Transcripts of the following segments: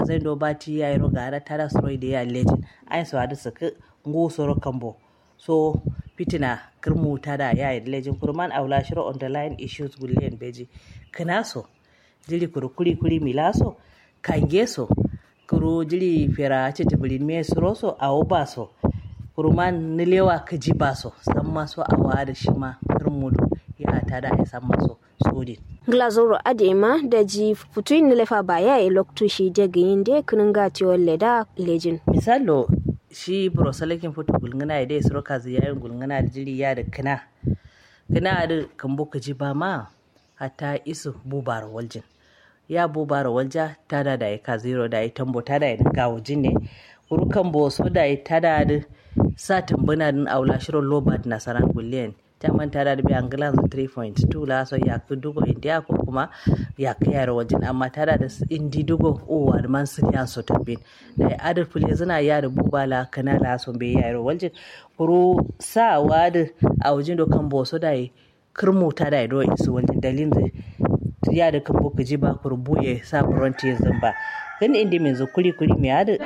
zai do bati ya yi roga tada soro da ya lejin ai so adu saka ngo soro kambo so fitina kirmu tada ya yi lejin kurman aula shiro underline issues gullen beji kinaso jiri kuru kuri kuri milaso kangeso kuru jiri fera citibirin me suroso awo baso kuruman nilewa kaji baso san maso awa da shi ma kirmudu ya tada ya san maso sodin glazoro adema da ji futuin nilefa ba ya yi loktu shi daga yin da kunin gatiwar leda lejin misalo shi brosalakin foto gulngana ya dai suro kazi yayin gulngana da jiri ya da kina kina da kambo kaji ba ma hatta isu bubar waljin ya bubar walja tada da ya kaziro da ya tambo tada ya dinga wajin ne urukan bo so da ya tada da sa tambuna din aula shiro lobat nasaran gulliyan ta manta da bi angilan 3.2 la so ya ku dugo india ko kuma ya ka yara wajen amma tada da indi dugo o wa man sun ya so tabbin da ya adar fule zina ya da bubala kana la so be yara wajen kuru sa wa da a wajen dokan bo so da ya kirmu ta da ya do isu wajen dalilin da ya da kan boka ji ba kuru buye sa buronti zamba kan indi mai zo kuri kuri mai hada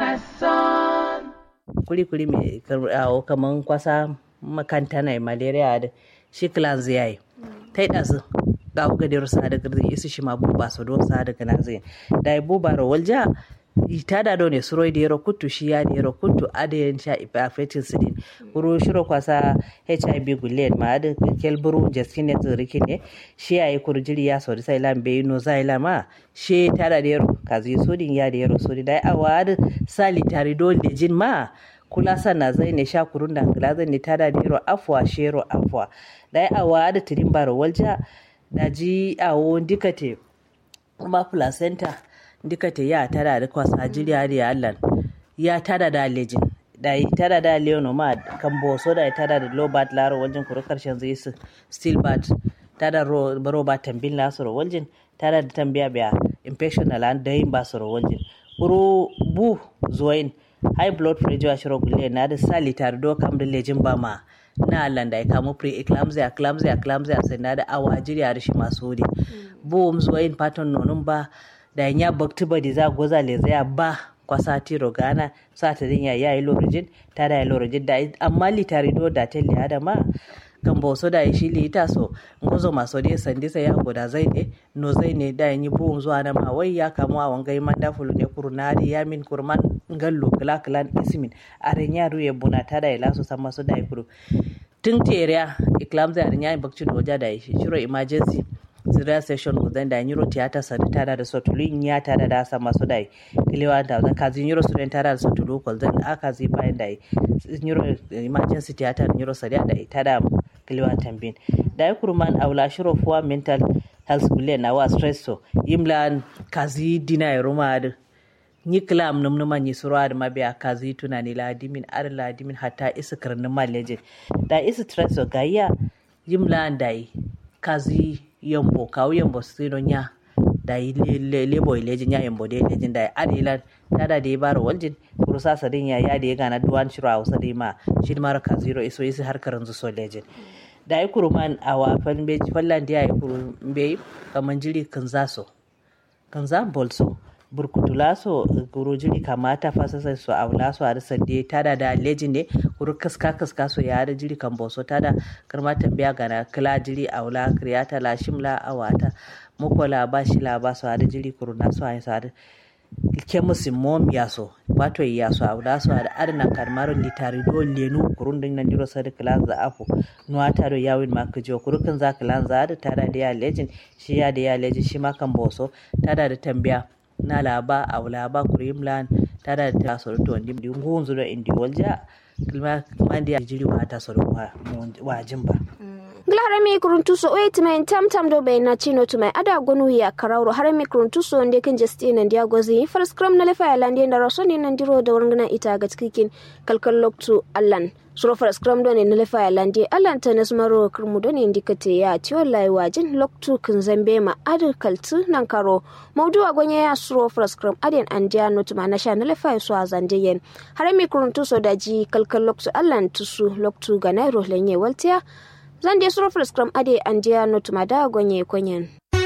kuri kuri mai kaman kwasa makanta na malaria da shi clans ya yi ta yi ɗazu ga uga da rusa da girzi isu shi ma buba su don sa daga na zai da ya buba ra walja ita da ne suroi da yaro kutu shi ya da yaro kutu adayin sha affecting sidin kuro shiro kwasa hiv gulen ma da kelburu jaskin ne tsiriki ne shi ya yi kurjiri ya sauri sai lam bai no zai lama shi ta da yaro kazi sodin ya da yaro sodin da awa da sali tare dole jin ma kula sana zai ne sha kurun da ngila zai ne tada nero afwa shero afwa dai awa da tirin baro walja da ji awo dikate kuma placenta dikate ya tada da kwasa jiriya da allan ya tada da lejin da yi tada da leono ma kan boso da ya tada da lobat laro waljin kuru karshen zai su still bat tada ro ba tambin lasoro waljin tada da tambiya biya infection na lan da yin basoro waljin kuru bu zuwain high blood pressure shiro gulle na da sali tare do kam da lejin ba ma na Allah da ya kamo pre eclampsia eclampsia eclampsia sai na da awa jiriya da shi masu wuri bo um zuwa yin pattern nonun ba da ya bakti ba da za goza le zaya ba kwasa tiro gana sa ta dinya ya yi lorojin ta da ya lorojin da amma litari do da ta liya da ma kan boso da shi lita so ngozo maso de sandi sai ya goda zai ne no zai ne da yi buum zuwa na ma wai ya kamu a wangai manda fulu ne kurnari ya min kurman ngallo kala kala ismin aren ya ruye buna ta da ila so sama so da kuru tun teriya iklam zai aren ya bakci doja da shi shiro emergency zira session uzan da nyiro tiyata sadi tada da sotulu ya tada da sama so da kilewa da zan kazi nyiro student tada da sotulu kol zan aka zi bayan da nyiro emergency tiyata nyiro sadi da tada kiliwa tambin da ya kurman aula shiro fuwa mental health bule na wa stress so yimlan kazi dina ya ruma da ni kilam num numa ni surwa da mabiya kazi tunani la dimin ar la dimin hatta isa karnin maleje da isa stress so gayya yimlan dai kazi yambo kawo yambo sino nya da yi lebo ilejin ya yambo da ilejin da adilan tada da ya bara waljin kurusa sadin ya ya da ya gana duwan shiro a wasa da ma shi mara ka zero iso isi har karan zu so lejin da ya kuru man a wafan beji fallan da ya yi kuru bai kaman jiri kan zaso kan za bolso burkutula so kuru jiri kamata fasasa so a wula so a rasa da tada da lejin ne kuru kaska kaska so ya da jiri kan boso tada karma tambiya gana kila jiri a wula kriyata la shimla a wata mukola ba shi la ba so a da jiri kuru na so a yi so a da kemusi mom yaso wato yaso awda so ada adana karmaro litari do lenu kurun din nan diro sadi klan za afu nuwata do yawin ma kujo kurukan za klan za da tada da ya legend shi ya da ya legend shi ma kan boso tada da tambiya na laba awla ba kurimlan tada da taso to ndi ngunzu do indi walja kilma mandi ya jiri wata so wajin ba harami kuruntuso o yetimaen tamtam do ɓe nacino tumai ada gonu ya karawro harami kuruntuso nde ken jesti nandi agozi far scrum na lefa yalandi ndaro soni nandiro da warngana ita ga cikin kalkal loktu allan suro far scrum do ne na lefa yalandi allan tanas maro kurmu do ne ndikate ya tiyo lai wajin loktu kun zambe ma adu kaltu nan karo maudu agonye ya suro far scrum aden andiya notuma na sha na lefa so azande yen harami kuruntuso da ji kalkal loktu allan tusu loktu ga nairo lenye waltiya zan je suro scrum ade an jiya notuma da gonye konyen